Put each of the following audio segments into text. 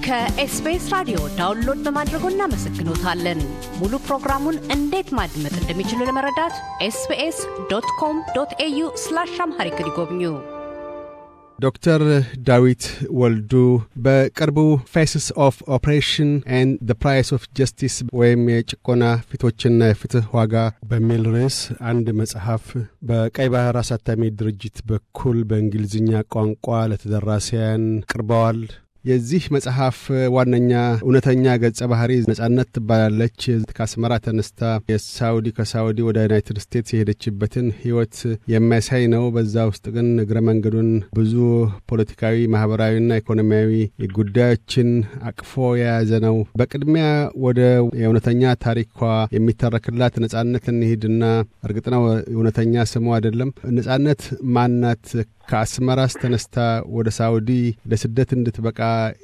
ከኤስቢኤስ ራዲዮ ዳውንሎድ በማድረጎ እናመሰግኖታለን። ሙሉ ፕሮግራሙን እንዴት ማድመጥ እንደሚችሉ ለመረዳት ኤስቢኤስ ዶት ኮም ዶት ኤዩ ስላሽ አምሃሪክ ይጎብኙ። ዶክተር ዳዊት ወልዱ በቅርቡ ፌስስ ኦፍ ኦፕሬሽን ኤንድ ዘ ፕራይስ ኦፍ ጀስቲስ ወይም የጭቆና ፊቶችና የፍትህ ዋጋ በሚል ርዕስ አንድ መጽሐፍ በቀይ ባህር አሳታሚ ድርጅት በኩል በእንግሊዝኛ ቋንቋ ለተደራሲያን ቅርበዋል። የዚህ መጽሐፍ ዋነኛ እውነተኛ ገጸ ባህሪ ነጻነት ትባላለች። ከአስመራ ተነስታ የሳውዲ ከሳውዲ ወደ ዩናይትድ ስቴትስ የሄደችበትን ህይወት የሚያሳይ ነው። በዛ ውስጥ ግን እግረ መንገዱን ብዙ ፖለቲካዊ፣ ማህበራዊና ኢኮኖሚያዊ ጉዳዮችን አቅፎ የያዘ ነው። በቅድሚያ ወደ የእውነተኛ ታሪኳ የሚተረክላት ነጻነት እንሂድና እርግጥ ነው እውነተኛ ስሙ አይደለም። ነጻነት ማናት? ከአስመራስ ተነስታ ወደ ሳውዲ ለስደት እንድትበቃ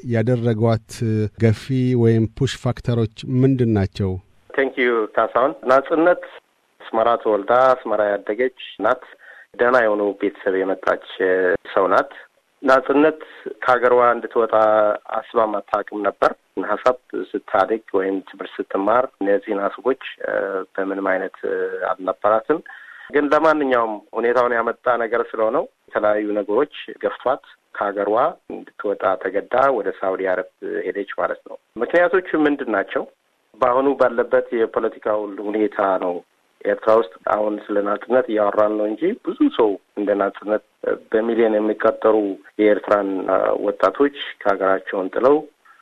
ያደረጓት ገፊ ወይም ፑሽ ፋክተሮች ምንድን ናቸው? ቴንክ ዩ ካሳሁን። ናጽነት አስመራ ተወልዳ አስመራ ያደገች ናት። ደህና የሆኑ ቤተሰብ የመጣች ሰው ናት። ናጽነት ከሀገሯ እንድትወጣ አስባም አታውቅም ነበር። ሀሳብ ስታድግ ወይም ትምህርት ስትማር እነዚህን ሀሳቦች በምንም አይነት አልነበራትም። ግን ለማንኛውም ሁኔታውን ያመጣ ነገር ስለሆነው የተለያዩ ነገሮች ገፍቷት ከሀገሯ እንድትወጣ ተገዳ ወደ ሳውዲ አረብ ሄደች ማለት ነው። ምክንያቶቹ ምንድን ናቸው? በአሁኑ ባለበት የፖለቲካው ሁኔታ ነው። ኤርትራ ውስጥ አሁን ስለ ናጽነት እያወራን ነው እንጂ ብዙ ሰው እንደ ናጽነት በሚሊዮን የሚቆጠሩ የኤርትራን ወጣቶች ከሀገራቸውን ጥለው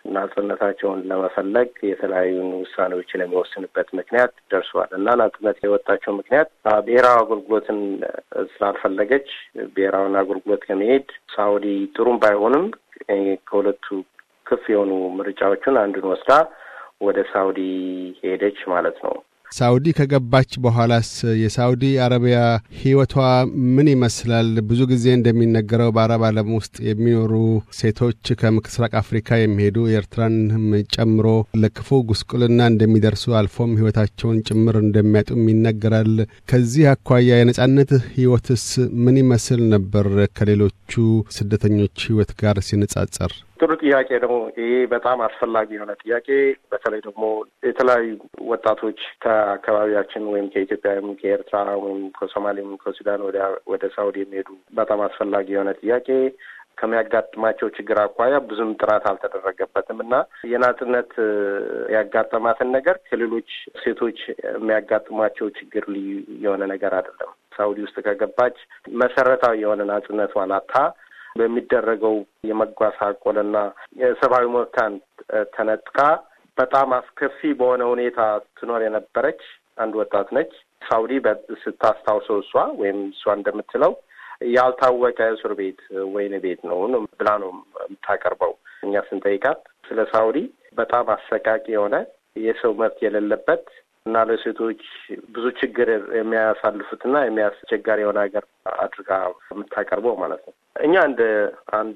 ናጽነታቸውን ለመፈለግ የተለያዩ ውሳኔዎችን የሚወስንበት ምክንያት ደርሷል እና ናጽነት የወጣቸው ምክንያት ብሔራዊ አገልግሎትን ስላልፈለገች ብሔራዊን አገልግሎት ከመሄድ ሳውዲ ጥሩም ባይሆንም ከሁለቱ ክፍ የሆኑ ምርጫዎችን አንዱን ወስዳ ወደ ሳውዲ ሄደች ማለት ነው። ሳውዲ ከገባች በኋላስ የሳውዲ አረቢያ ሕይወቷ ምን ይመስላል? ብዙ ጊዜ እንደሚነገረው በአረብ ዓለም ውስጥ የሚኖሩ ሴቶች ከምስራቅ አፍሪካ የሚሄዱ ኤርትራንም ጨምሮ ለክፉ ጉስቁልና እንደሚደርሱ አልፎም ሕይወታቸውን ጭምር እንደሚያጡም ይነገራል። ከዚህ አኳያ የነጻነት ሕይወትስ ምን ይመስል ነበር ከሌሎቹ ስደተኞች ሕይወት ጋር ሲነጻጸር? ጥሩ ጥያቄ ነው። ይሄ በጣም አስፈላጊ የሆነ ጥያቄ በተለይ ደግሞ የተለያዩ ወጣቶች ከአካባቢያችን ወይም ከኢትዮጵያ ወይም ከኤርትራ ወይም ከሶማሌ ወይም ከሱዳን ወደ ሳውዲ የሚሄዱ በጣም አስፈላጊ የሆነ ጥያቄ ከሚያጋጥማቸው ችግር አኳያ ብዙም ጥራት አልተደረገበትም እና የናጽነት ያጋጠማትን ነገር ከሌሎች ሴቶች የሚያጋጥሟቸው ችግር ልዩ የሆነ ነገር አይደለም። ሳውዲ ውስጥ ከገባች መሰረታዊ የሆነ ናጽነቷን አታ በሚደረገው የመጓሳቆልና የሰብአዊ መብቷን ተነጥቃ በጣም አስከፊ በሆነ ሁኔታ ትኖር የነበረች አንድ ወጣት ነች። ሳውዲ ስታስታውሰው እሷ ወይም እሷ እንደምትለው ያልታወቀ እስር ቤት ወይን ቤት ነው ብላ ነው የምታቀርበው። እኛ ስንጠይቃት ስለ ሳውዲ በጣም አሰቃቂ የሆነ የሰው መብት የሌለበት እና ለሴቶች ብዙ ችግር የሚያሳልፉትና የሚያስቸጋሪ የሆነ ሀገር አድርጋ የምታቀርበው ማለት ነው። እኛ እንደ አንድ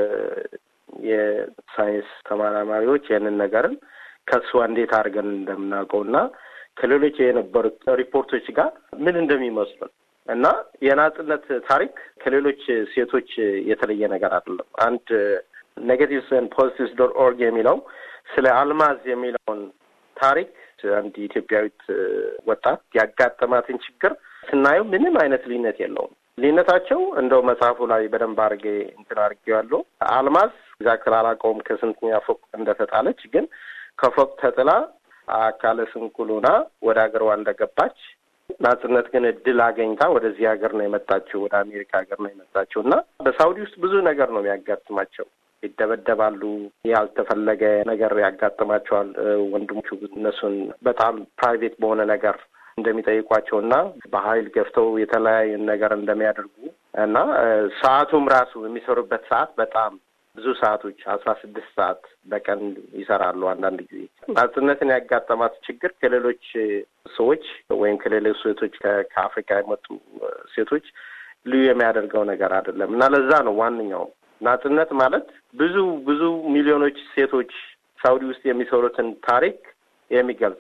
የሳይንስ ተመራማሪዎች ይህንን ነገርን ከእሷ እንዴት አድርገን እንደምናውቀው እና ከሌሎች የነበሩት ሪፖርቶች ጋር ምን እንደሚመስሉን እና የናጽነት ታሪክ ከሌሎች ሴቶች የተለየ ነገር አይደለም። አንድ ኔጌቲቭስ ኤንድ ፖዚቲቭስ ዶት ኦርግ የሚለው ስለ አልማዝ የሚለውን ታሪክ አንድ ኢትዮጵያዊት ወጣት ያጋጠማትን ችግር ስናየው ምንም አይነት ልዩነት የለውም። ልዩነታቸው እንደው መጽሐፉ ላይ በደንብ አድርጌ እንትን አድርጌዋለሁ። አልማዝ ዛክል አላውቀውም ከስንተኛ ፎቅ እንደተጣለች፣ ግን ከፎቅ ተጥላ አካለ ስንኩል ሆና ወደ ሀገሯ እንደገባች ናጽነት ግን እድል አገኝታ ወደዚህ ሀገር ነው የመጣችው፣ ወደ አሜሪካ ሀገር ነው የመጣችው እና በሳውዲ ውስጥ ብዙ ነገር ነው የሚያጋጥማቸው ይደበደባሉ። ያልተፈለገ ነገር ያጋጥማቸዋል። ወንድሞቹ እነሱን በጣም ፕራይቬት በሆነ ነገር እንደሚጠይቋቸው እና በኃይል ገፍተው የተለያዩ ነገር እንደሚያደርጉ እና ሰዓቱም ራሱ የሚሰሩበት ሰዓት በጣም ብዙ ሰዓቶች አስራ ስድስት ሰዓት በቀን ይሰራሉ። አንዳንድ ጊዜ ናጽነትን ያጋጠማት ችግር ከሌሎች ሰዎች ወይም ከሌሎች ሴቶች ከአፍሪካ የመጡ ሴቶች ልዩ የሚያደርገው ነገር አይደለም እና ለዛ ነው ዋነኛው ናጽነት ማለት ብዙ ብዙ ሚሊዮኖች ሴቶች ሳውዲ ውስጥ የሚሰሩትን ታሪክ የሚገልጽ ነው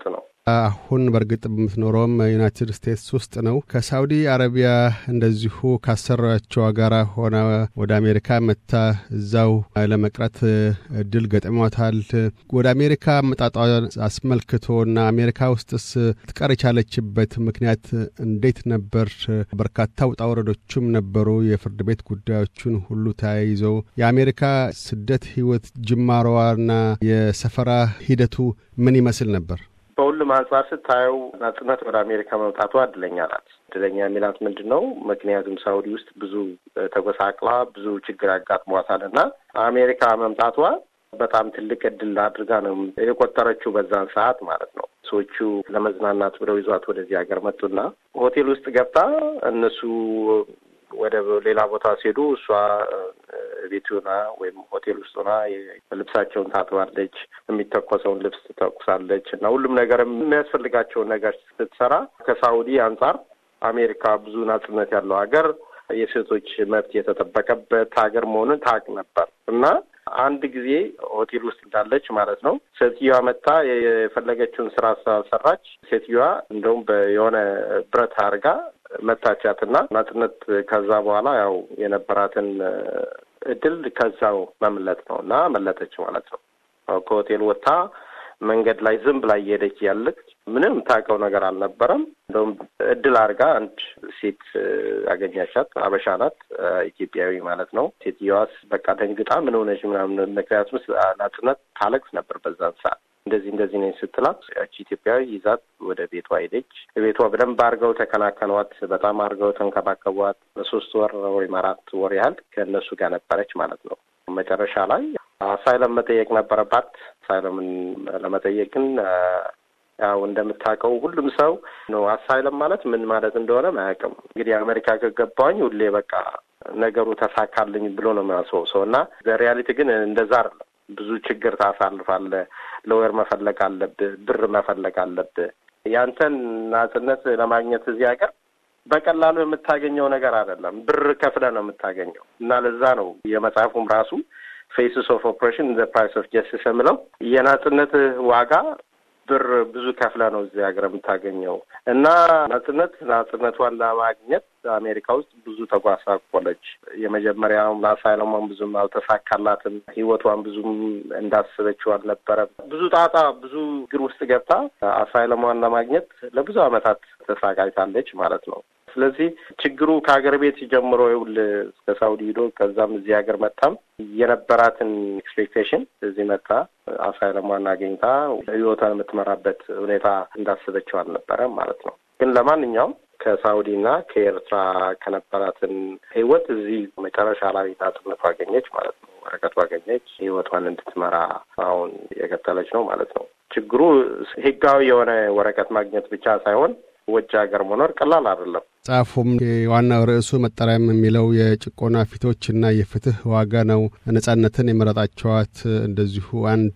አሁን በእርግጥ የምትኖረውም ዩናይትድ ስቴትስ ውስጥ ነው። ከሳውዲ አረቢያ እንደዚሁ ካሰራቸው ጋራ ሆነ ወደ አሜሪካ መታ እዛው ለመቅረት እድል ገጥሟታል። ወደ አሜሪካ መጣጧን አስመልክቶ እና አሜሪካ ውስጥስ ትቀር የቻለችበት ምክንያት እንዴት ነበር? በርካታ ውጣ ውረዶችም ነበሩ። የፍርድ ቤት ጉዳዮቹን ሁሉ ተያይዘው የአሜሪካ ስደት ህይወት ጅማሮዋና የሰፈራ ሂደቱ ምን ይመስል ነበር? በሁሉም አንጻር ስታየው ናጽነት ወደ አሜሪካ መምጣቷ እድለኛ ናት። እድለኛ የሚላት ምንድን ነው? ምክንያቱም ሳውዲ ውስጥ ብዙ ተጎሳቅላ ብዙ ችግር ያጋጥሟታል እና አሜሪካ መምጣቷ በጣም ትልቅ እድል አድርጋ ነው የቆጠረችው በዛን ሰዓት ማለት ነው። ሰዎቹ ለመዝናናት ብለው ይዟት ወደዚህ ሀገር መጡና ሆቴል ውስጥ ገብታ እነሱ ወደ ሌላ ቦታ ሲሄዱ እሷ ቤት ሆና ወይም ሆቴል ውስጥ ሆና ልብሳቸውን ታጥባለች፣ የሚተኮሰውን ልብስ ትተኩሳለች እና ሁሉም ነገር የሚያስፈልጋቸውን ነገር ስትሰራ ከሳውዲ አንጻር አሜሪካ ብዙ ናጽነት ያለው ሀገር የሴቶች መብት የተጠበቀበት ሀገር መሆኑን ታውቅ ነበር እና አንድ ጊዜ ሆቴል ውስጥ እንዳለች ማለት ነው ሴትዮዋ መታ የፈለገችውን ስራ ሰራች። ሴትዮዋ እንደውም የሆነ ብረት አድርጋ መታቻትና ናጽነት ከዛ በኋላ ያው የነበራትን እድል ከዛው መምለጥ ነው እና መለጠች ማለት ነው። ከሆቴል ወጥታ መንገድ ላይ ዝም ብላ እየሄደች ያለች ምንም ታውቀው ነገር አልነበረም። እንደውም እድል አድርጋ አንድ ሴት አገኛቻት። አበሻ ናት፣ ኢትዮጵያዊ ማለት ነው። ሴትዮዋስ በቃ ደንግጣ ምን ሆነች ምናምን፣ ምክንያቱም ናጽነት ታለቅስ ነበር በዛን ሰዓት እንደዚህ እንደዚህ ነኝ ስትላት ያቺ ኢትዮጵያዊ ይዛት ወደ ቤቷ ሄደች። ቤቷ በደንብ አድርገው ተከናከኗት። በጣም አድርገው ተንከባከቧት። በሶስት ወር ወይም አራት ወር ያህል ከእነሱ ጋር ነበረች ማለት ነው። መጨረሻ ላይ አሳይለም መጠየቅ ነበረባት። አሳይለምን ለመጠየቅ ግን ያው እንደምታውቀው ሁሉም ሰው ነው አሳይለም ማለት ምን ማለት እንደሆነ አያውቅም። እንግዲህ አሜሪካ ከገባኝ ሁሌ በቃ ነገሩ ተሳካልኝ ብሎ ነው የሚያስበው ሰው እና በሪያሊቲ ግን እንደዛ አይደለም። ብዙ ችግር ታሳልፋለህ። ለወር መፈለግ አለብህ፣ ብር መፈለግ አለብህ። ያንተን ናጽነት ለማግኘት እዚህ ሀገር በቀላሉ የምታገኘው ነገር አይደለም። ብር ከፍለ ነው የምታገኘው እና ለዛ ነው የመጽሐፉም ራሱ ፌስስ ኦፍ ኦፕሬሽን ዘ ፕራይስ ኦፍ ጀስቲስ የምለው የናጽነት ዋጋ ብር ብዙ ከፍለ ነው እዚህ ሀገር የምታገኘው እና ናጽነት ናጽነቷን ለማግኘት አሜሪካ ውስጥ ብዙ ተጓሳቆለች። የመጀመሪያውም አሳይለሟን ብዙም አልተሳካላትም። ህይወቷን ብዙም እንዳስበችው አልነበረም። ብዙ ጣጣ፣ ብዙ ግር ውስጥ ገብታ አሳይለሟን ለማግኘት ለብዙ ዓመታት ተሳቃይታለች ማለት ነው። ስለዚህ ችግሩ ከሀገር ቤት ጀምሮ ይውል እስከ ሳውዲ ሂዶ ከዛም እዚህ ሀገር መጣም የነበራትን ኤክስፔክቴሽን እዚህ መጣ አሳይለሟን አግኝታ ህይወቷን የምትመራበት ሁኔታ እንዳስበችው አልነበረም ማለት ነው። ግን ለማንኛውም ከሳውዲና ከኤርትራ ከነበራትን ህይወት እዚህ መጨረሻ ላይ ናጽነቱ አገኘች ማለት ነው። ወረቀቱ አገኘች። ህይወቷን እንድትመራ አሁን የቀጠለች ነው ማለት ነው። ችግሩ ህጋዊ የሆነ ወረቀት ማግኘት ብቻ ሳይሆን ውጭ ሀገር መኖር ቀላል አይደለም። መጽሐፉም የዋናው ርዕሱ መጠሪያም የሚለው የጭቆና ፊቶችና የፍትህ ዋጋ ነው። ነጻነትን የመረጣቸዋት እንደዚሁ አንድ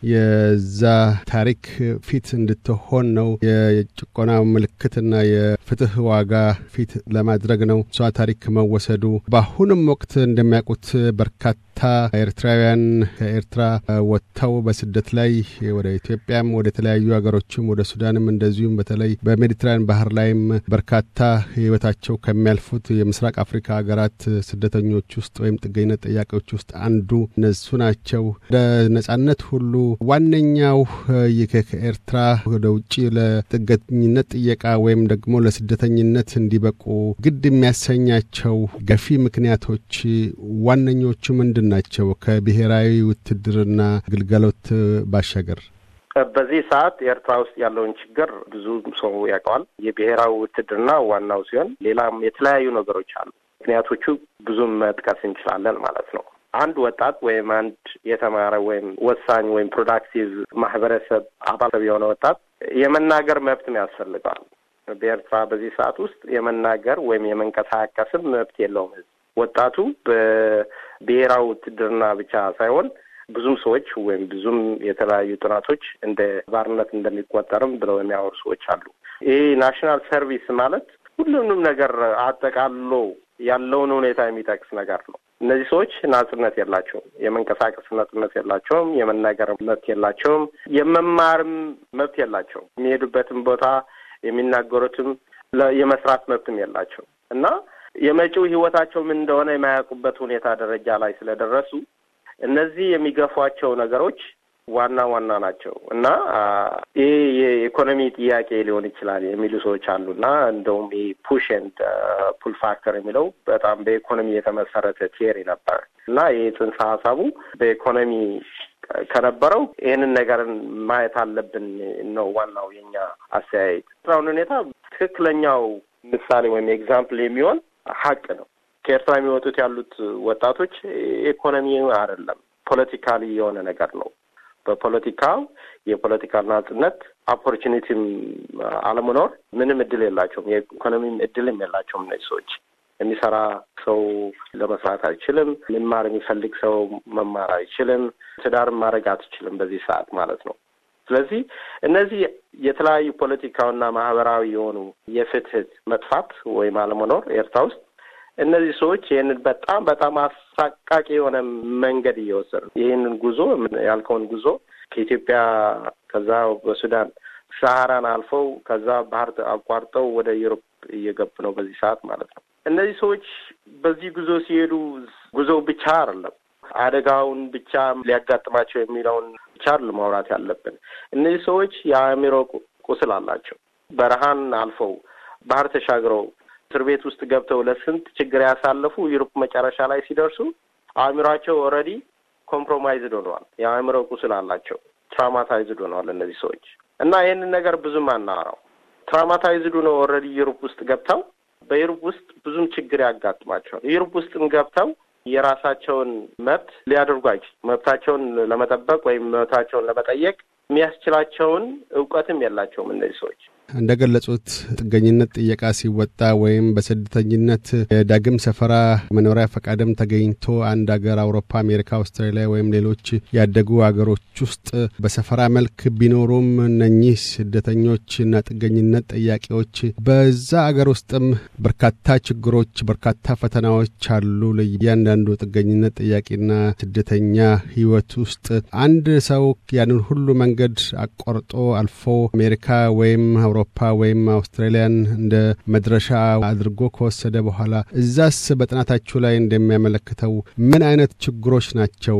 የዛ ታሪክ ፊት እንድትሆን ነው። የጭቆና ምልክትና የፍትህ ዋጋ ፊት ለማድረግ ነው እሷ ታሪክ መወሰዱ። በአሁንም ወቅት እንደሚያውቁት በርካታ ኤርትራውያን ከኤርትራ ወጥተው በስደት ላይ ወደ ኢትዮጵያም ወደ ተለያዩ ሀገሮችም ወደ ሱዳንም እንደዚሁም በተለይ በሜዲትራን ባህር ላይም በርካታ ህይወታቸው ከሚያልፉት የምስራቅ አፍሪካ ሀገራት ስደተኞች ውስጥ ወይም ጥገኝነት ጠያቂዎች ውስጥ አንዱ እነሱ ናቸው። ወደ ነጻነት ሁሉ ዋነኛው ከኤርትራ ወደ ውጭ ለጥገኝነት ጥየቃ ወይም ደግሞ ለስደተኝነት እንዲበቁ ግድ የሚያሰኛቸው ገፊ ምክንያቶች ዋነኞቹ ምንድን ናቸው? ከብሔራዊ ውትድርና ግልጋሎት ባሻገር በዚህ ሰዓት ኤርትራ ውስጥ ያለውን ችግር ብዙ ሰው ያውቀዋል። የብሔራዊ ውትድርና ዋናው ሲሆን ሌላም የተለያዩ ነገሮች አሉ። ምክንያቶቹ ብዙም መጥቀስ እንችላለን ማለት ነው። አንድ ወጣት ወይም አንድ የተማረ ወይም ወሳኝ ወይም ፕሮዳክቲቭ ማህበረሰብ አባል የሆነ ወጣት የመናገር መብትም ያስፈልገዋል። በኤርትራ በዚህ ሰዓት ውስጥ የመናገር ወይም የመንቀሳቀስም መብት የለውም። ህዝብ ወጣቱ በብሔራዊ ውትድርና ብቻ ሳይሆን ብዙም ሰዎች ወይም ብዙም የተለያዩ ጥናቶች እንደ ባርነት እንደሚቆጠርም ብለው የሚያወሩ ሰዎች አሉ። ይህ ናሽናል ሰርቪስ ማለት ሁሉንም ነገር አጠቃሎ ያለውን ሁኔታ የሚጠቅስ ነገር ነው። እነዚህ ሰዎች ናጽነት የላቸውም። የመንቀሳቀስ ነጻነት የላቸውም። የመናገር መብት የላቸውም። የመማርም መብት የላቸውም። የሚሄዱበትም ቦታ የሚናገሩትም የመስራት መብትም የላቸው እና የመጪው ህይወታቸው ምን እንደሆነ የማያውቁበት ሁኔታ ደረጃ ላይ ስለደረሱ እነዚህ የሚገፏቸው ነገሮች ዋና ዋና ናቸው እና ይህ የኢኮኖሚ ጥያቄ ሊሆን ይችላል የሚሉ ሰዎች አሉ እና እንደውም ይህ ፑሽ ኤንድ ፑል ፋክተር የሚለው በጣም በኢኮኖሚ የተመሰረተ ቲዮሪ ነበር እና ይህ ጽንሰ ሀሳቡ በኢኮኖሚ ከነበረው ይህንን ነገርን ማየት አለብን ነው ዋናው የኛ አስተያየት። አሁን ሁኔታ ትክክለኛው ምሳሌ ወይም ኤግዛምፕል የሚሆን ሀቅ ነው። ከኤርትራ የሚወጡት ያሉት ወጣቶች ኢኮኖሚ አይደለም ፖለቲካሊ የሆነ ነገር ነው። በፖለቲካው የፖለቲካ ናጽነት ኦፖርቹኒቲም አለመኖር ምንም እድል የላቸውም። የኢኮኖሚም እድልም የላቸውም። እነዚህ ሰዎች የሚሰራ ሰው ለመስራት አይችልም። መማር የሚፈልግ ሰው መማር አይችልም። ትዳርም ማድረግ አትችልም በዚህ ሰዓት ማለት ነው። ስለዚህ እነዚህ የተለያዩ ፖለቲካውና ማህበራዊ የሆኑ የፍትህ መጥፋት ወይም አለመኖር ኤርትራ ውስጥ እነዚህ ሰዎች ይህንን በጣም በጣም አሳቃቂ የሆነ መንገድ እየወሰዱ ይህንን ጉዞ ያልከውን ጉዞ ከኢትዮጵያ ከዛ በሱዳን ሰሃራን አልፈው ከዛ ባህር አቋርጠው ወደ ዩሮፕ እየገቡ ነው በዚህ ሰዓት ማለት ነው። እነዚህ ሰዎች በዚህ ጉዞ ሲሄዱ ጉዞው ብቻ አይደለም አደጋውን ብቻ ሊያጋጥማቸው የሚለውን ብቻ ማውራት ያለብን። እነዚህ ሰዎች የአእምሮ ቁስል አላቸው። በረሃን አልፈው ባህር ተሻግረው እስር ቤት ውስጥ ገብተው ለስንት ችግር ያሳለፉ ዩሮፕ መጨረሻ ላይ ሲደርሱ አእምሯቸው ኦልሬዲ ኮምፕሮማይዝድ ሆነዋል። የአእምሮ ቁስል አላቸው። ትራውማታይዝድ ሆነዋል እነዚህ ሰዎች እና ይህንን ነገር ብዙም አናወራው። ትራውማታይዝድ ሆነው ኦልሬዲ ዩሮፕ ውስጥ ገብተው በዩሮፕ ውስጥ ብዙም ችግር ያጋጥማቸዋል። ዩሮፕ ውስጥም ገብተው የራሳቸውን መብት ሊያደርጉ አይችሉም። መብታቸውን ለመጠበቅ ወይም መብታቸውን ለመጠየቅ የሚያስችላቸውን እውቀትም የላቸውም እነዚህ ሰዎች። እንደ ገለጹት ጥገኝነት ጥየቃ ሲወጣ ወይም በስደተኝነት የዳግም ሰፈራ መኖሪያ ፈቃድም ተገኝቶ አንድ አገር አውሮፓ፣ አሜሪካ፣ አውስትራሊያ ወይም ሌሎች ያደጉ አገሮች ውስጥ በሰፈራ መልክ ቢኖሩም እነኚህ ስደተኞችና ጥገኝነት ጠያቂዎች በዛ አገር ውስጥም በርካታ ችግሮች፣ በርካታ ፈተናዎች አሉ። ለእያንዳንዱ ጥገኝነት ጠያቂና ስደተኛ ሕይወት ውስጥ አንድ ሰው ያንን ሁሉ መንገድ አቋርጦ አልፎ አሜሪካ ወይም አውሮፓ ወይም አውስትራሊያን እንደ መድረሻ አድርጎ ከወሰደ በኋላ እዛስ በጥናታችሁ ላይ እንደሚያመለክተው ምን አይነት ችግሮች ናቸው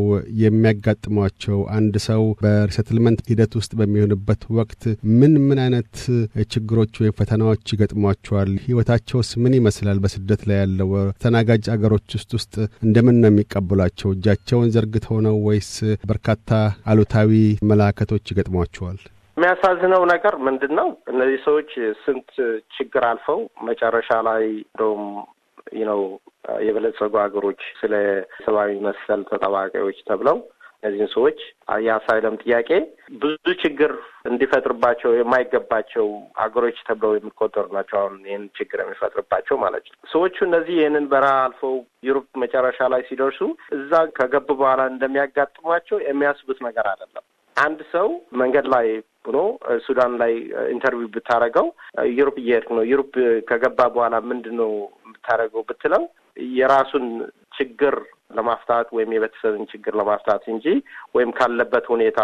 የሚያጋጥሟቸው? አንድ ሰው በሪሰትልመንት ሂደት ውስጥ በሚሆንበት ወቅት ምን ምን አይነት ችግሮች ወይም ፈተናዎች ይገጥሟቸዋል? ህይወታቸውስ ምን ይመስላል? በስደት ላይ ያለው ተናጋጅ አገሮች ውስጥ ውስጥ እንደምን ነው የሚቀበሏቸው? እጃቸውን ዘርግተው ነው ወይስ በርካታ አሉታዊ መላከቶች ይገጥሟቸዋል? የሚያሳዝነው ነገር ምንድን ነው? እነዚህ ሰዎች ስንት ችግር አልፈው መጨረሻ ላይ እንደውም ነው የበለጸጉ ሀገሮች ስለ ሰብአዊ መሰል ተጠባቂዎች ተብለው እነዚህን ሰዎች የአሳይለም ጥያቄ ብዙ ችግር እንዲፈጥርባቸው የማይገባቸው ሀገሮች ተብለው የሚቆጠሩ ናቸው። አሁን ይህን ችግር የሚፈጥርባቸው ማለት ነው። ሰዎቹ እነዚህ ይህንን በረሃ አልፈው ዩሮፕ መጨረሻ ላይ ሲደርሱ እዛ ከገቡ በኋላ እንደሚያጋጥሟቸው የሚያስቡት ነገር አይደለም። አንድ ሰው መንገድ ላይ ሆኖ ሱዳን ላይ ኢንተርቪው ብታደረገው ዩሮፕ እየሄድክ ነው፣ ዩሮፕ ከገባ በኋላ ምንድን ነው የምታደርገው ብትለው የራሱን ችግር ለማፍታት ወይም የቤተሰብን ችግር ለማፍታት እንጂ ወይም ካለበት ሁኔታ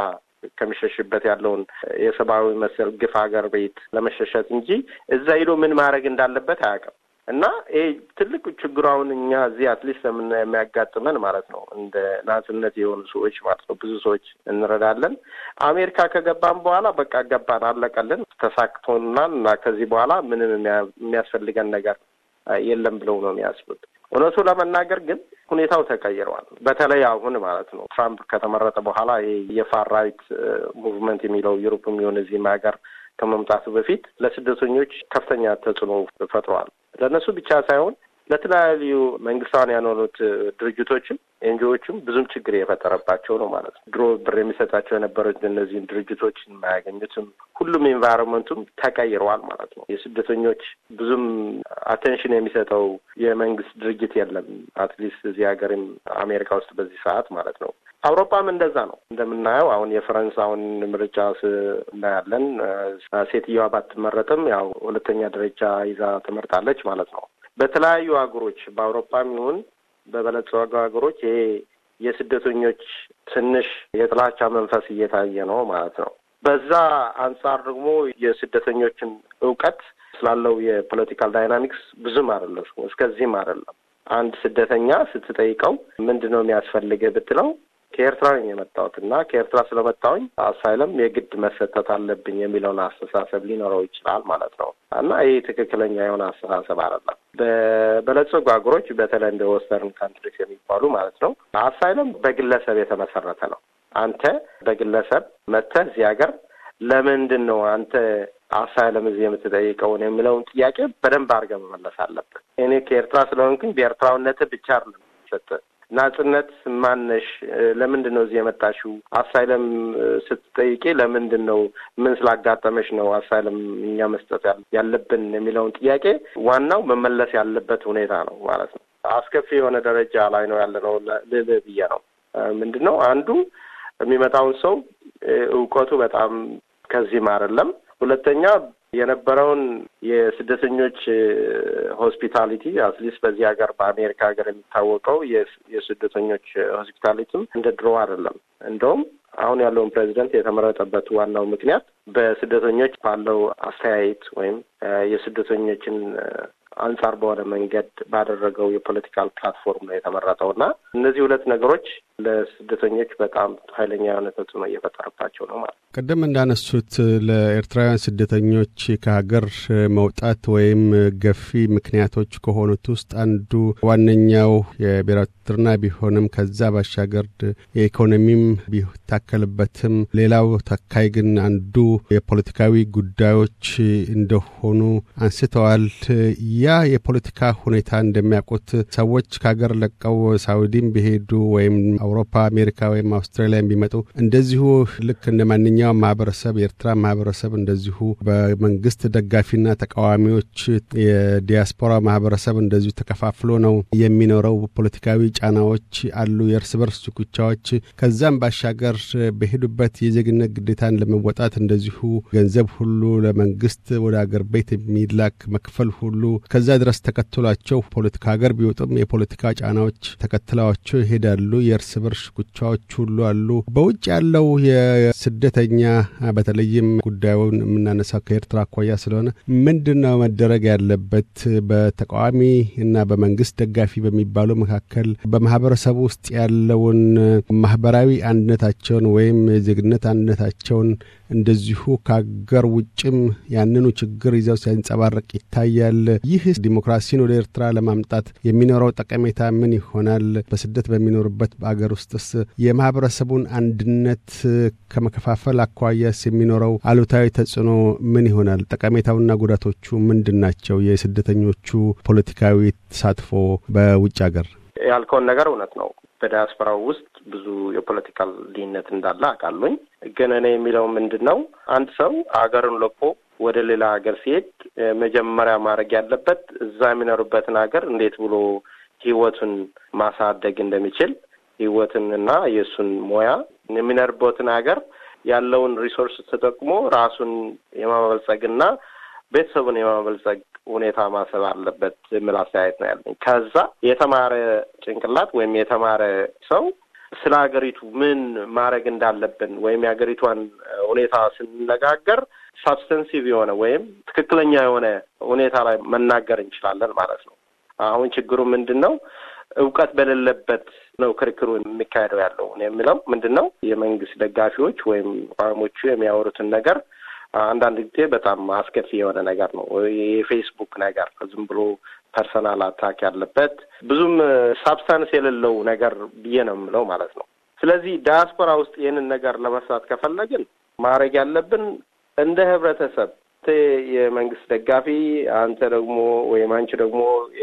ከሚሸሽበት ያለውን የሰብአዊ መሰል ግፍ ሀገር ቤት ለመሸሸት እንጂ እዛ ሄዶ ምን ማድረግ እንዳለበት አያውቅም። እና ይሄ ትልቅ ችግሩ አሁን እኛ እዚህ አትሊስት ለምን የሚያጋጥመን ማለት ነው እንደ ናጽነት የሆኑ ሰዎች ማለት ነው ብዙ ሰዎች እንረዳለን። አሜሪካ ከገባን በኋላ በቃ ገባን፣ አለቀልን፣ ተሳክቶናል እና ከዚህ በኋላ ምንም የሚያስፈልገን ነገር የለም ብለው ነው የሚያስቡት። እውነቱ ለመናገር ግን ሁኔታው ተቀይረዋል። በተለይ አሁን ማለት ነው ትራምፕ ከተመረጠ በኋላ ይሄ የፋር ራይት ሙቭመንት የሚለው ዩሮፕ የሚሆን እዚህም ሀገር ከመምጣቱ በፊት ለስደተኞች ከፍተኛ ተጽዕኖ ፈጥረዋል። ለእነሱ ብቻ ሳይሆን ለተለያዩ መንግስታውያን ያልሆኑት ድርጅቶችም ኤንጂዎችም ብዙም ችግር የፈጠረባቸው ነው ማለት ነው። ድሮ ብር የሚሰጣቸው የነበሩት እነዚህን ድርጅቶች የማያገኙትም ሁሉም ኤንቫይሮንመንቱም ተቀይረዋል ማለት ነው። የስደተኞች ብዙም አቴንሽን የሚሰጠው የመንግስት ድርጅት የለም። አትሊስት እዚህ ሀገርም አሜሪካ ውስጥ በዚህ ሰዓት ማለት ነው። አውሮፓም እንደዛ ነው። እንደምናየው አሁን የፈረንሳውን ምርጫ እናያለን። ሴትዮዋ ባትመረጥም ያው ሁለተኛ ደረጃ ይዛ ትመርጣለች ማለት ነው። በተለያዩ ሀገሮች በአውሮፓም ይሁን በበለጸጉ ሀገሮች ይሄ የስደተኞች ትንሽ የጥላቻ መንፈስ እየታየ ነው ማለት ነው። በዛ አንጻር ደግሞ የስደተኞችን እውቀት ስላለው የፖለቲካል ዳይናሚክስ ብዙም አይደለም፣ እስከዚህም አይደለም። አንድ ስደተኛ ስትጠይቀው ምንድን ነው የሚያስፈልግህ ብትለው ከኤርትራ ነኝ የመጣሁት እና ከኤርትራ ስለመጣሁኝ አሳይለም የግድ መሰጠት አለብኝ የሚለውን አስተሳሰብ ሊኖረው ይችላል ማለት ነው እና ይህ ትክክለኛ የሆነ አስተሳሰብ አይደለም። በበለጸጉ ሀገሮች በተለይ እንደ ወስተርን ካንትሪስ የሚባሉ ማለት ነው አሳይለም በግለሰብ የተመሰረተ ነው። አንተ በግለሰብ መጥተህ እዚህ ሀገር ለምንድን ነው አንተ አሳይለም እዚህ የምትጠይቀውን የሚለውን ጥያቄ በደንብ አድርገህ መመለስ አለብህ። እኔ ከኤርትራ ስለሆንኩኝ በኤርትራዊነትህ ብቻ አይደለም የሚሰጥህ ናጽነት ማነሽ? ለምንድን ነው እዚህ የመጣሽው? አሳይለም ስትጠይቂ ለምንድን ነው ምን ስላጋጠመሽ ነው አሳይለም እኛ መስጠት ያለብን የሚለውን ጥያቄ ዋናው መመለስ ያለበት ሁኔታ ነው ማለት ነው። አስከፊ የሆነ ደረጃ ላይ ነው ያለ ነው ልልህ ብዬ ነው። ምንድን ነው አንዱ የሚመጣውን ሰው እውቀቱ በጣም ከዚህም አይደለም። ሁለተኛ የነበረውን የስደተኞች ሆስፒታሊቲ አትሊስት በዚህ ሀገር በአሜሪካ ሀገር የሚታወቀው የስደተኞች ሆስፒታሊቲም እንደ ድሮ አይደለም። እንደውም አሁን ያለውን ፕሬዚደንት የተመረጠበት ዋናው ምክንያት በስደተኞች ባለው አስተያየት ወይም የስደተኞችን አንጻር በሆነ መንገድ ባደረገው የፖለቲካል ፕላትፎርም ነው የተመረጠው እና እነዚህ ሁለት ነገሮች ለስደተኞች በጣም ኃይለኛ የሆነ ተጽዕኖ እየፈጠረባቸው ነው ማለት ነው። ቅድም እንዳነሱት ለኤርትራውያን ስደተኞች ከሀገር መውጣት ወይም ገፊ ምክንያቶች ከሆኑት ውስጥ አንዱ ዋነኛው የብሔራዊ ውትድርና ቢሆንም ከዛ ባሻገር የኢኮኖሚም ቢታከልበትም ሌላው ተካይ ግን አንዱ የፖለቲካዊ ጉዳዮች እንደሆኑ አንስተዋል። ያ የፖለቲካ ሁኔታ እንደሚያውቁት ሰዎች ከሀገር ለቀው ሳውዲም ቢሄዱ ወይም አውሮፓ፣ አሜሪካ ወይም አውስትራሊያ ቢመጡ እንደዚሁ ልክ እንደ ማንኛውም ማህበረሰብ የኤርትራ ማህበረሰብ እንደዚሁ በመንግስት ደጋፊና ተቃዋሚዎች የዲያስፖራ ማህበረሰብ እንደዚሁ ተከፋፍሎ ነው የሚኖረው። ፖለቲካዊ ጫናዎች አሉ፣ የእርስ በርስ ሽኩቻዎች። ከዛም ባሻገር በሄዱበት የዜግነት ግዴታን ለመወጣት እንደዚሁ ገንዘብ ሁሉ ለመንግስት ወደ አገር ቤት የሚላክ መክፈል ሁሉ ከዛ ድረስ ተከትሏቸው ፖለቲካ ሀገር ቢወጡም የፖለቲካ ጫናዎች ተከትለዋቸው ይሄዳሉ። የእርስ በርስ ሽኩቻዎች ሁሉ አሉ። በውጭ ያለው የስደተኛ በተለይም ጉዳዩን የምናነሳው ከኤርትራ አኳያ ስለሆነ ምንድን ነው መደረግ ያለበት? በተቃዋሚ እና በመንግስት ደጋፊ በሚባሉ መካከል በማህበረሰቡ ውስጥ ያለውን ማህበራዊ አንድነታቸውን ወይም የዜግነት አንድነታቸውን እንደዚሁ ከሀገር ውጭም ያንኑ ችግር ይዘው ሲያንጸባረቅ ይታያል። ይህ ዲሞክራሲን ወደ ኤርትራ ለማምጣት የሚኖረው ጠቀሜታ ምን ይሆናል? በስደት በሚኖርበት በአገር ውስጥስ የማህበረሰቡን አንድነት ከመከፋፈል አኳያስ የሚኖረው አሉታዊ ተጽዕኖ ምን ይሆናል? ጠቀሜታውና ጉዳቶቹ ምንድን ናቸው? የስደተኞቹ ፖለቲካዊ ተሳትፎ በውጭ ሀገር ያልከውን ነገር እውነት ነው። በዲያስፖራው ውስጥ ብዙ የፖለቲካል ልዩነት እንዳለ አውቃለሁኝ። ግን እኔ የሚለው ምንድን ነው አንድ ሰው አገርን ለቆ ወደ ሌላ ሀገር ሲሄድ መጀመሪያ ማድረግ ያለበት እዛ የሚኖርበትን ሀገር እንዴት ብሎ ህይወቱን ማሳደግ እንደሚችል ህይወትን እና የእሱን ሙያ የሚኖርበትን ሀገር ያለውን ሪሶርስ ተጠቅሞ ራሱን የማበልጸግና ቤተሰቡን የማበልጸግ ሁኔታ ማሰብ አለበት የሚል አስተያየት ነው ያለኝ። ከዛ የተማረ ጭንቅላት ወይም የተማረ ሰው ስለ ሀገሪቱ ምን ማድረግ እንዳለብን ወይም የሀገሪቷን ሁኔታ ስንነጋገር ሳብስተንሲቭ የሆነ ወይም ትክክለኛ የሆነ ሁኔታ ላይ መናገር እንችላለን ማለት ነው። አሁን ችግሩ ምንድን ነው? እውቀት በሌለበት ነው ክርክሩ የሚካሄደው ያለው የሚለው ምንድን ነው? የመንግስት ደጋፊዎች ወይም ተቃዋሚዎቹ የሚያወሩትን ነገር አንዳንድ ጊዜ በጣም አስከፊ የሆነ ነገር ነው። የፌስቡክ ነገር ዝም ብሎ ፐርሰናል አታክ ያለበት ብዙም ሳብስታንስ የሌለው ነገር ብዬ ነው የምለው ማለት ነው። ስለዚህ ዳያስፖራ ውስጥ ይህንን ነገር ለመስራት ከፈለግን ማድረግ ያለብን እንደ ህብረተሰብ የመንግስት ደጋፊ አንተ ደግሞ ወይም አንቺ ደግሞ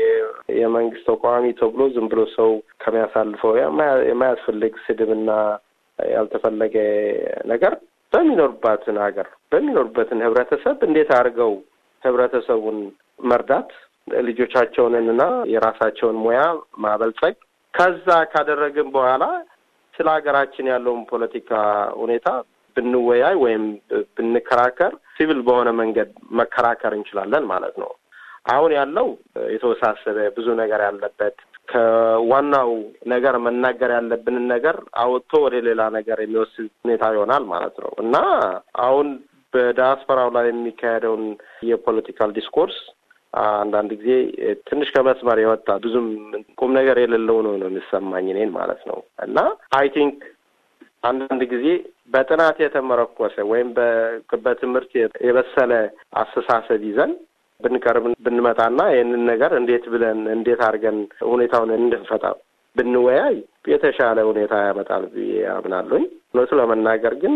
የመንግስት ተቃዋሚ ተብሎ ዝም ብሎ ሰው ከሚያሳልፈው የማያስፈልግ ስድብና ያልተፈለገ ነገር በሚኖርባትን ሀገር በሚኖርበትን ህብረተሰብ እንዴት አድርገው ህብረተሰቡን መርዳት ልጆቻቸውንና የራሳቸውን ሙያ ማበልጸግ ከዛ ካደረግን በኋላ ስለ ሀገራችን ያለውን ፖለቲካ ሁኔታ ብንወያይ ወይም ብንከራከር ሲቪል በሆነ መንገድ መከራከር እንችላለን ማለት ነው። አሁን ያለው የተወሳሰበ ብዙ ነገር ያለበት ከዋናው ነገር መናገር ያለብንን ነገር አወጥቶ ወደ ሌላ ነገር የሚወስድ ሁኔታ ይሆናል ማለት ነው እና አሁን በዲያስፖራው ላይ የሚካሄደውን የፖለቲካል ዲስኮርስ አንዳንድ ጊዜ ትንሽ ከመስመር የወጣ ብዙም ቁም ነገር የሌለው ነው ነው የሚሰማኝ እኔን ማለት ነው እና አይ ቲንክ አንዳንድ ጊዜ በጥናት የተመረኮሰ ወይም በትምህርት የበሰለ አስተሳሰብ ይዘን ብንቀርብ ብንመጣና ይህንን ነገር እንዴት ብለን እንዴት አድርገን ሁኔታውን እንድንፈታ ብንወያይ የተሻለ ሁኔታ ያመጣል ብዬ አምናለሁኝ። እውነቱ ለመናገር ግን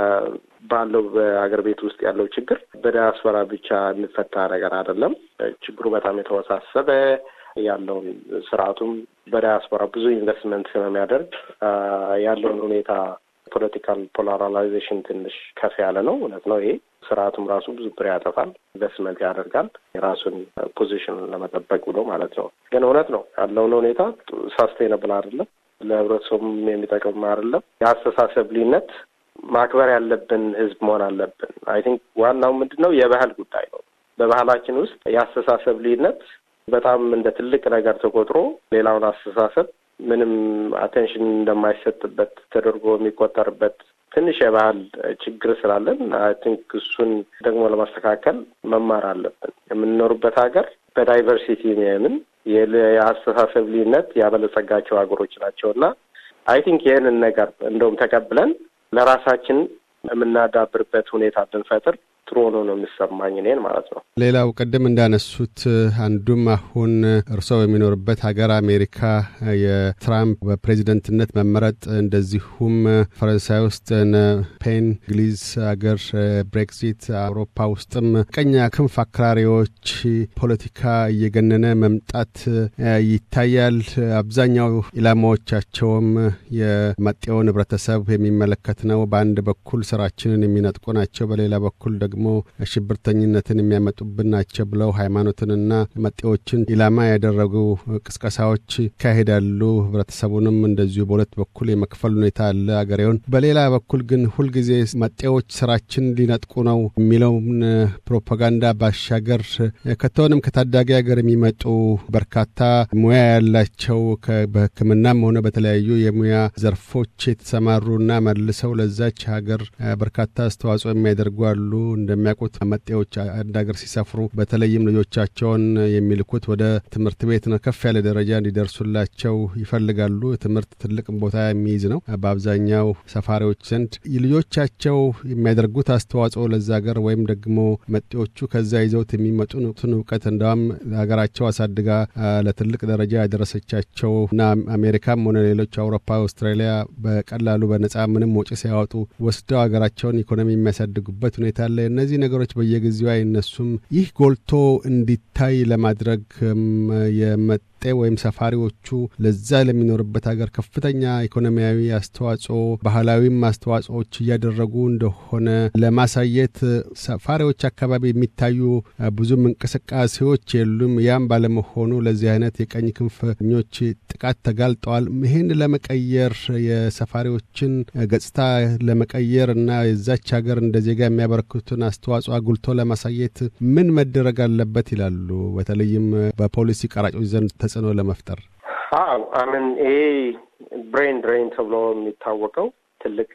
ባለው በአገር ቤት ውስጥ ያለው ችግር በዲያስፖራ ብቻ የሚፈታ ነገር አይደለም። ችግሩ በጣም የተወሳሰበ ያለውን ስርዓቱም በዲያስፖራ ብዙ ኢንቨስትመንት ስለሚያደርግ ያለውን ሁኔታ ፖለቲካል ፖላራላይዜሽን ትንሽ ከፍ ያለ ነው። እውነት ነው። ይሄ ስርዓቱም ራሱ ብዙ ብር ያጠፋል፣ ኢንቨስትመንት ያደርጋል የራሱን ፖዚሽን ለመጠበቅ ብሎ ማለት ነው። ግን እውነት ነው ያለውን ሁኔታ ሳስቴነብል አይደለም፣ ለህብረተሰቡም የሚጠቅም አይደለም። የአስተሳሰብ ልዩነት ማክበር ያለብን ህዝብ መሆን አለብን። አይ ቲንክ ዋናው ምንድን ነው የባህል ጉዳይ ነው። በባህላችን ውስጥ የአስተሳሰብ ልዩነት በጣም እንደ ትልቅ ነገር ተቆጥሮ ሌላውን አስተሳሰብ ምንም አቴንሽን እንደማይሰጥበት ተደርጎ የሚቆጠርበት ትንሽ የባህል ችግር ስላለን አይ ቲንክ እሱን ደግሞ ለማስተካከል መማር አለብን። የምንኖርበት ሀገር በዳይቨርሲቲ የሚያምን የአስተሳሰብ ልዩነት ያበለጸጋቸው ሀገሮች ናቸው እና አይ ቲንክ ይህንን ነገር እንደውም ተቀብለን ለራሳችን የምናዳብርበት ሁኔታ ብንፈጥር ጥሩ ሆኖ ነው የሚሰማኝ እኔን ማለት ነው። ሌላው ቅድም እንዳነሱት አንዱም አሁን እርስዎ በሚኖርበት ሀገር አሜሪካ የትራምፕ በፕሬዚደንትነት መመረጥ እንደዚሁም ፈረንሳይ ውስጥ ፔን እንግሊዝ ሀገር ብሬክዚት አውሮፓ ውስጥም ቀኝ ክንፍ አክራሪዎች ፖለቲካ እየገነነ መምጣት ይታያል። አብዛኛው ኢላማዎቻቸውም የመጤውን ህብረተሰብ የሚመለከት ነው። በአንድ በኩል ስራችንን የሚነጥቁ ናቸው፣ በሌላ በኩል ደግሞ ሽብርተኝነትን የሚያመጡብን ናቸው ብለው ሃይማኖትንና መጤዎችን ኢላማ ያደረጉ ቅስቀሳዎች ይካሄዳሉ። ህብረተሰቡንም እንደዚሁ በሁለት በኩል የመክፈል ሁኔታ አለ አገሬውን። በሌላ በኩል ግን ሁልጊዜ መጤዎች ስራችን ሊነጥቁ ነው የሚለውን ፕሮፓጋንዳ ባሻገር ከቶንም ከታዳጊ ሀገር የሚመጡ በርካታ ሙያ ያላቸው በሕክምናም ሆነ በተለያዩ የሙያ ዘርፎች የተሰማሩና መልሰው ለዛች ሀገር በርካታ አስተዋጽኦ የሚያደርጉ አሉ። እንደሚያውቁት መጤዎች አንድ ሀገር ሲሰፍሩ በተለይም ልጆቻቸውን የሚልኩት ወደ ትምህርት ቤት ነው። ከፍ ያለ ደረጃ እንዲደርሱላቸው ይፈልጋሉ። ትምህርት ትልቅ ቦታ የሚይዝ ነው በአብዛኛው ሰፋሪዎች ዘንድ። ልጆቻቸው የሚያደርጉት አስተዋጽኦ ለዛ ሀገር ወይም ደግሞ መጤዎቹ ከዛ ይዘውት የሚመጡትን እውቀት እንደውም ሀገራቸው አሳድጋ ለትልቅ ደረጃ ያደረሰቻቸው እና አሜሪካም ሆነ ሌሎች አውሮፓ፣ አውስትራሊያ በቀላሉ በነጻ ምንም ወጪ ሳያወጡ ወስደው ሀገራቸውን ኢኮኖሚ የሚያሳድጉበት ሁኔታ አለ። እነዚህ ነገሮች በየጊዜው አይነሱም። ይህ ጎልቶ እንዲታይ ለማድረግ የመጤ ወይም ሰፋሪዎቹ ለዛ ለሚኖርበት ሀገር ከፍተኛ ኢኮኖሚያዊ አስተዋጽኦ፣ ባህላዊም አስተዋጽኦዎች እያደረጉ እንደሆነ ለማሳየት ሰፋሪዎች አካባቢ የሚታዩ ብዙም እንቅስቃሴዎች የሉም። ያም ባለመሆኑ ለዚህ አይነት የቀኝ ክንፈኞች ጥቃት ተጋልጠዋል። ይህን ለመቀየር የሰፋሪዎችን ገጽታ ለመቀየር እና የዛች ሀገር እንደ ዜጋ የሚያበረክቱትን አስተዋጽኦ አጉልቶ ለማሳየት ምን መደረግ አለበት ይላሉ? በተለይም በፖሊሲ ቀራጮች ዘንድ ተጽዕኖ ለመፍጠር። አዎ አምን ይሄ ብሬን ድሬን ተብሎ የሚታወቀው ትልቅ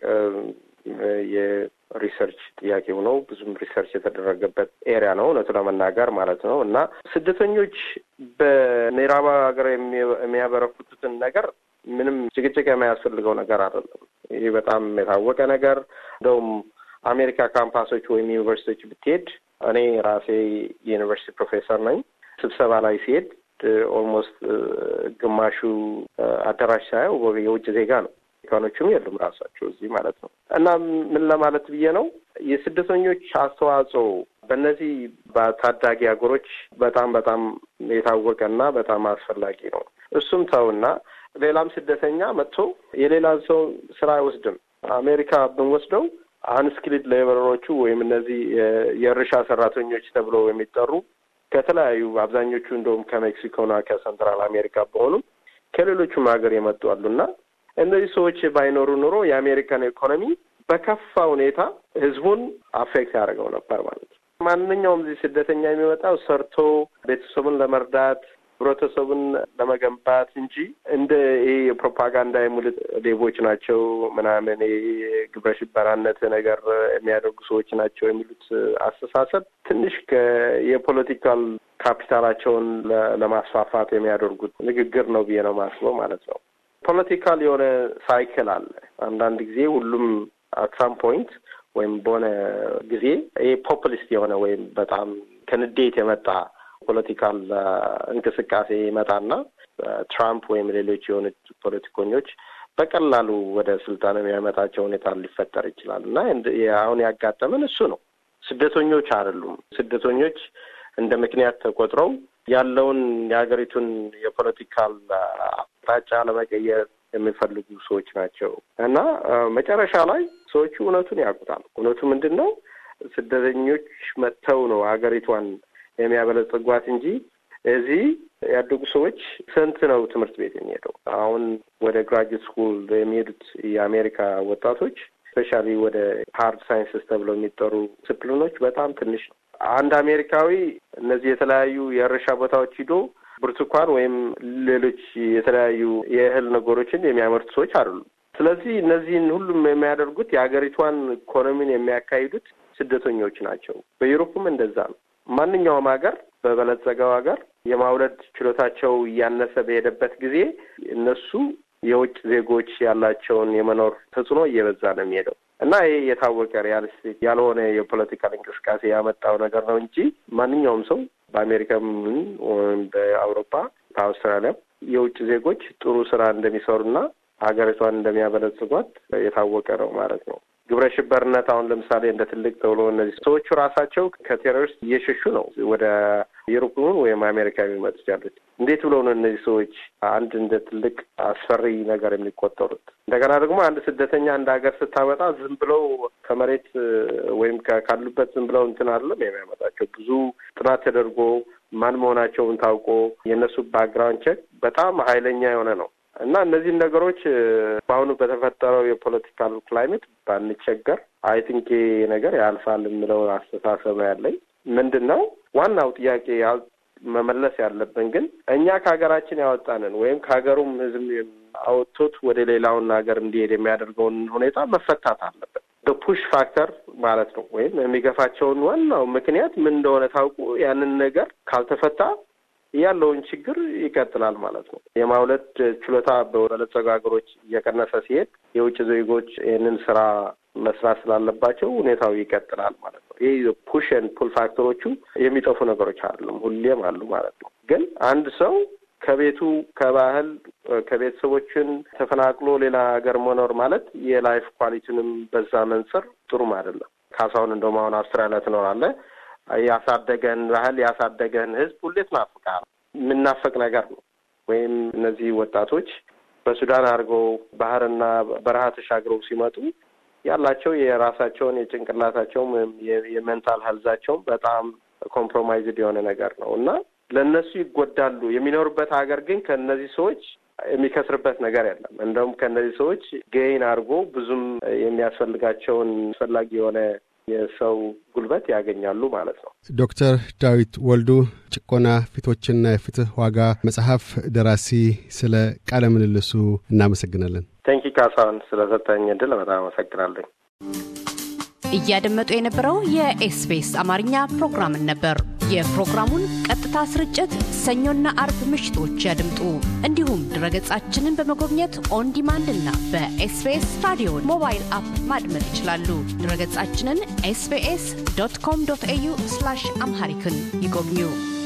የሪሰርች ጥያቄ ነው። ብዙም ሪሰርች የተደረገበት ኤሪያ ነው እውነቱ ለመናገር ማለት ነው። እና ስደተኞች በምዕራብ ሀገር የሚያበረክቱትን ነገር ምንም ጭቅጭቅ የማያስፈልገው ነገር አይደለም። ይህ በጣም የታወቀ ነገር እንደውም አሜሪካ ካምፓሶች ወይም ዩኒቨርሲቲዎች ብትሄድ እኔ ራሴ የዩኒቨርሲቲ ፕሮፌሰር ነኝ። ስብሰባ ላይ ሲሄድ ኦልሞስት ግማሹ አዳራሽ ሳየው የውጭ ዜጋ ነው። አሜሪካኖቹም የሉም ራሳቸው እዚህ ማለት ነው። እና ምን ለማለት ብዬ ነው የስደተኞች አስተዋጽኦ በእነዚህ በታዳጊ ሀገሮች በጣም በጣም የታወቀ እና በጣም አስፈላጊ ነው። እሱም ተውና ሌላም ስደተኛ መጥቶ የሌላን ሰው ስራ አይወስድም። አሜሪካ ብንወስደው አንስኪልድ ሌበሮቹ ወይም እነዚህ የእርሻ ሰራተኞች ተብሎ የሚጠሩ ከተለያዩ አብዛኞቹ እንደውም ከሜክሲኮና ከሰንትራል አሜሪካ በሆኑም ከሌሎቹም ሀገር የመጡ አሉና እነዚህ ሰዎች ባይኖሩ ኑሮ የአሜሪካን ኢኮኖሚ በከፋ ሁኔታ ህዝቡን አፌክት ያደርገው ነበር ማለት ነው። ማንኛውም እዚህ ስደተኛ የሚመጣው ሰርቶ ቤተሰቡን ለመርዳት ህብረተሰቡን ለመገንባት እንጂ እንደ ይሄ የፕሮፓጋንዳ የሙልጥ ሌቦች ናቸው ምናምን ግብረ ሽበራነት ነገር የሚያደርጉ ሰዎች ናቸው የሚሉት አስተሳሰብ ትንሽ የፖለቲካል ካፒታላቸውን ለማስፋፋት የሚያደርጉት ንግግር ነው ብዬ ነው ማስበው ማለት ነው። ፖለቲካል የሆነ ሳይክል አለ። አንዳንድ ጊዜ ሁሉም አት ሳም ፖይንት ወይም በሆነ ጊዜ ይሄ ፖፑሊስት የሆነ ወይም በጣም ከንዴት የመጣ ፖለቲካል እንቅስቃሴ ይመጣና ትራምፕ ወይም ሌሎች የሆኑት ፖለቲከኞች በቀላሉ ወደ ስልጣን የሚያመጣቸው ሁኔታ ሊፈጠር ይችላል እና አሁን ያጋጠመን እሱ ነው። ስደተኞች አይደሉም። ስደተኞች እንደ ምክንያት ተቆጥረው ያለውን የሀገሪቱን የፖለቲካል አቅጣጫ ለመቀየር የሚፈልጉ ሰዎች ናቸው እና መጨረሻ ላይ ሰዎቹ እውነቱን ያውቁታል። እውነቱ ምንድን ነው? ስደተኞች መጥተው ነው ሀገሪቷን የሚያበለጽጓት እንጂ እዚህ ያደጉ ሰዎች ስንት ነው ትምህርት ቤት የሚሄደው? አሁን ወደ ግራጁዌት ስኩል የሚሄዱት የአሜሪካ ወጣቶች ስፔሻሊ ወደ ሀርድ ሳይንስስ ተብለው የሚጠሩ ዲስፕሊኖች በጣም ትንሽ ነው። አንድ አሜሪካዊ እነዚህ የተለያዩ የእርሻ ቦታዎች ሂዶ ብርቱካን ወይም ሌሎች የተለያዩ የእህል ነገሮችን የሚያመርቱ ሰዎች አይደሉም። ስለዚህ እነዚህን ሁሉም የሚያደርጉት የሀገሪቷን ኢኮኖሚን የሚያካሂዱት ስደተኞች ናቸው። በዩሮፕም እንደዛ ነው። ማንኛውም ሀገር በበለጸገው ሀገር የማውለድ ችሎታቸው እያነሰ በሄደበት ጊዜ እነሱ የውጭ ዜጎች ያላቸውን የመኖር ተጽዕኖ እየበዛ ነው የሚሄደው እና ይሄ የታወቀ ሪያሊስቲክ ያልሆነ የፖለቲካል እንቅስቃሴ ያመጣው ነገር ነው እንጂ ማንኛውም ሰው በአሜሪካም ወይም በአውሮፓ በአውስትራሊያ የውጭ ዜጎች ጥሩ ስራ እንደሚሰሩና ሀገሪቷን እንደሚያበለጽጓት የታወቀ ነው ማለት ነው። ግብረ ሽበርነት አሁን ለምሳሌ እንደ ትልቅ ተብሎ እነዚህ ሰዎቹ ራሳቸው ከቴሮሪስት እየሸሹ ነው ወደ ዩሮፕን ወይም አሜሪካ የሚመጡት ያሉት። እንዴት ብለው ነው እነዚህ ሰዎች አንድ እንደ ትልቅ አስፈሪ ነገር የሚቆጠሩት? እንደገና ደግሞ አንድ ስደተኛ አንድ ሀገር ስታመጣ ዝም ብለው ከመሬት ወይም ካሉበት ዝም ብለው እንትን አይደለም የሚያመጣቸው። ብዙ ጥናት ተደርጎ ማን መሆናቸውን ታውቆ የእነሱ ባክግራውንድ ቼክ በጣም ኃይለኛ የሆነ ነው እና እነዚህን ነገሮች በአሁኑ በተፈጠረው የፖለቲካል ክላይሜት ባንቸገር አይ ቲንክ ነገር ያልፋል የምለው አስተሳሰብ ነው ያለኝ። ምንድን ነው ዋናው ጥያቄ መመለስ ያለብን ግን እኛ ከሀገራችን ያወጣንን ወይም ከሀገሩም ሕዝብ አወጥቶት ወደ ሌላውን ሀገር እንዲሄድ የሚያደርገውን ሁኔታ መፈታት አለበት። በፑሽ ፋክተር ማለት ነው። ወይም የሚገፋቸውን ዋናው ምክንያት ምን እንደሆነ ታውቁ ያንን ነገር ካልተፈታ ያለውን ችግር ይቀጥላል ማለት ነው። የማውለድ ችሎታ በበለጸጉ ሀገሮች እየቀነሰ ሲሄድ የውጭ ዜጎች ይህንን ስራ መስራት ስላለባቸው ሁኔታው ይቀጥላል ማለት ነው። ይህ ፑሽን ፑል ፋክተሮቹ የሚጠፉ ነገሮች አይደለም፣ ሁሌም አሉ ማለት ነው። ግን አንድ ሰው ከቤቱ ከባህል ከቤተሰቦችን ተፈናቅሎ ሌላ ሀገር መኖር ማለት የላይፍ ኳሊቲንም በዛ መንጽር ጥሩም አይደለም። ካሳሁን እንደውም አሁን አውስትራሊያ ትኖራለህ ያሳደገን ባህል ያሳደገን ህዝብ ሁሌ ትናፍቃል። የምናፈቅ ነገር ነው። ወይም እነዚህ ወጣቶች በሱዳን አድርገው ባህርና በረሃ ተሻግረው ሲመጡ ያላቸው የራሳቸውን የጭንቅላታቸውም ወይም የሜንታል ሄልዛቸውም በጣም ኮምፕሮማይዝድ የሆነ ነገር ነው እና ለእነሱ ይጎዳሉ። የሚኖሩበት ሀገር ግን ከእነዚህ ሰዎች የሚከስርበት ነገር የለም። እንደውም ከእነዚህ ሰዎች ገይን አድርጎ ብዙም የሚያስፈልጋቸውን አስፈላጊ የሆነ የሰው ጉልበት ያገኛሉ ማለት ነው። ዶክተር ዳዊት ወልዱ ጭቆና ፊቶችና የፍትህ ዋጋ መጽሐፍ ደራሲ፣ ስለ ቃለ ምልልሱ እናመሰግናለን። ቴንኪ ካሳሁን ስለሰጠኝ እድል በጣም አመሰግናለኝ። እያደመጡ የነበረው የኤስቢኤስ አማርኛ ፕሮግራምን ነበር። የፕሮግራሙን ቀጥታ ስርጭት ሰኞና አርብ ምሽቶች ያድምጡ። እንዲሁም ድረገጻችንን በመጎብኘት ኦን ዲማንድ እና በኤስቢኤስ ራዲዮ ሞባይል አፕ ማድመጥ ይችላሉ። ድረገጻችንን ኤስቢኤስ ዶት ኮም ዶት ኤዩ አምሃሪክን ይጎብኙ።